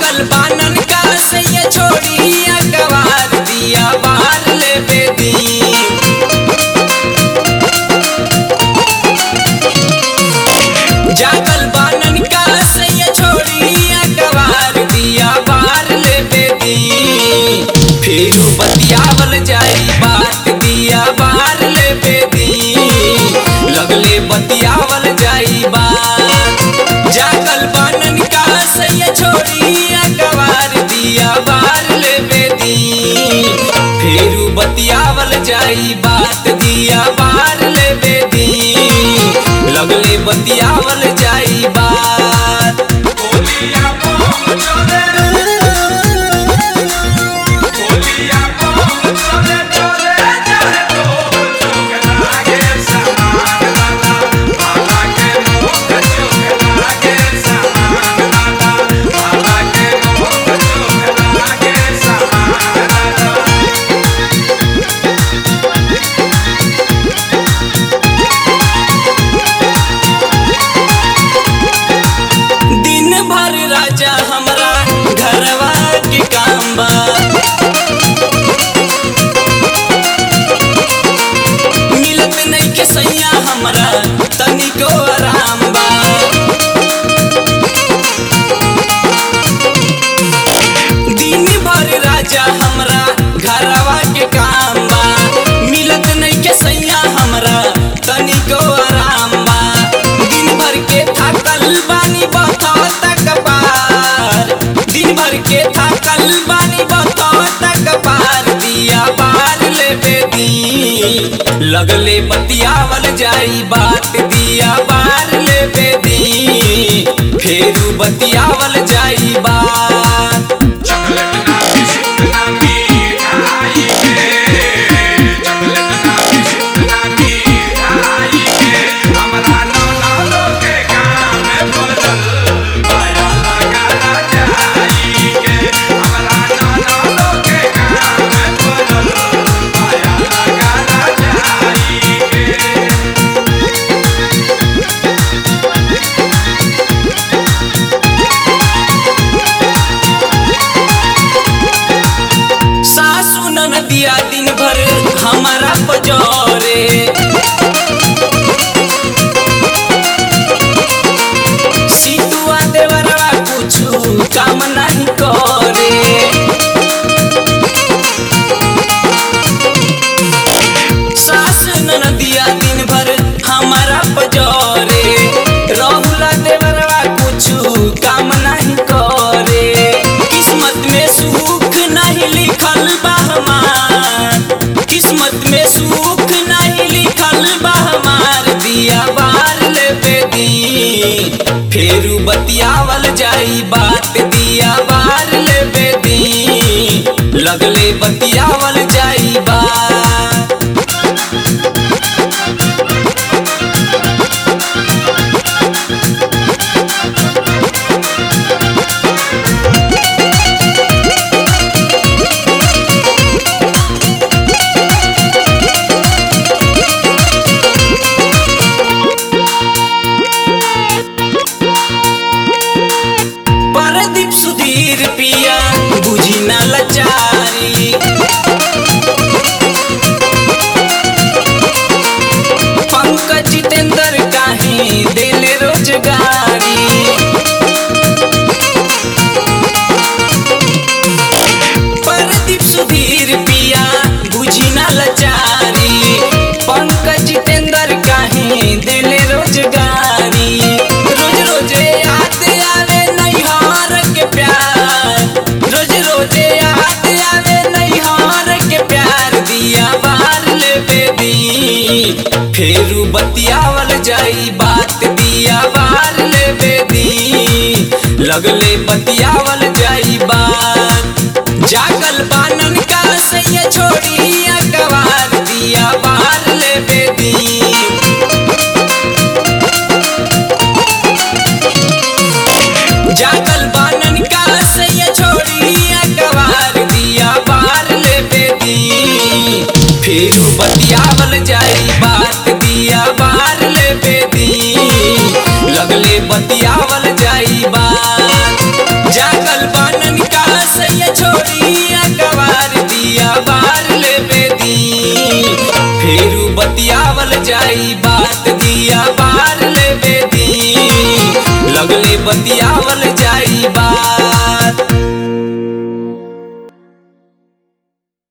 जागल बानन का से ये छोड़ी अकबार दिया बार ले बेदी जागल बानन का से ये छोड़ी अकबार दिया बार ले बेदी फिर बतियावल जाई बात दिया बार ले बेदी लगले बतियावल जाई बात जागल बानन का से ये छोड़ी अकबार दिया बार ले बेदी फिर बतियावल जाई बात दिया बार ले बेदी लगले बतियावल जाई बात बोलिया बम चले बोलिया बम चले चले जाए तो चुक लागे समान लाला बाबा के मुख चुक लागे समान लाला बाबा के मुख चुक लागे समान लाला दिन भर राजा हमरा घरवा के काम बा मिलत नहीं के सैया हमरा तनिको आराम बा दिन भर राजा हमरा घरवा के काम बा मिलत नहीं के सैया हमरा तनिको आराम बा दिन भर के थाकल बानी बता कपार दिन भर के थाकल बानी बता कपार दिया बार ले बेदी लगले बतियावल जाई बात दिया बार ले बेदी फेरू बतियावल जाई बात चॉकलेट ना बिस्कुट ना मिठाई के चॉकलेट ना बिस्कुट ना मिठाई के हमरा नाना लोग के काम में बदल पाया लगा जाई के हमरा नाना लोग के काम में बदल पाया लगा जाई के सासु ननदिया दिन भर हमारा पजोरे सीतुआ देवरवा कुछु काम नहीं करे सास ननदिया दिन भर हमारा पजोरे रहुला देवरवा कुछु काम नहीं करे किस्मत में सुख नहीं लिखल बा हमार किस्मत में सुख नहीं लिखल बा हमार दिया बार ले बेदी फेरू बतियावल जाई बात दिया बार ले बेदी लगले बतियावल जाई बात परदीप सुधीर पिया बुझी न लचारी पंकज जितेंद्र काहे दिल रोजगारी परदीप सुधीर पिया बुझी न लचारी पंकज जितेंद्र काहे दिल रोजगारी रोज रोज याद आवे नैहार के प्यार रोज रोज याद आवे नैहार के प्यार दिया बार ले बेदी फेरू बतियावल जाई बात दिया बार ले बेदी लगले बतियावल जाई बात जागल बानन का से ये छोड़ी अकबार दिया बार ले बेदी जागल बानन का से ये छोड़ी अकबार दिया बार ले बेदी फिर बतियावल जाई बात दिया बार ले बेदी लगले बतियावल जाई बात जागल बानन बतियावल जाई बात दिया बार लेबे दी लगले बतियावल जाई बात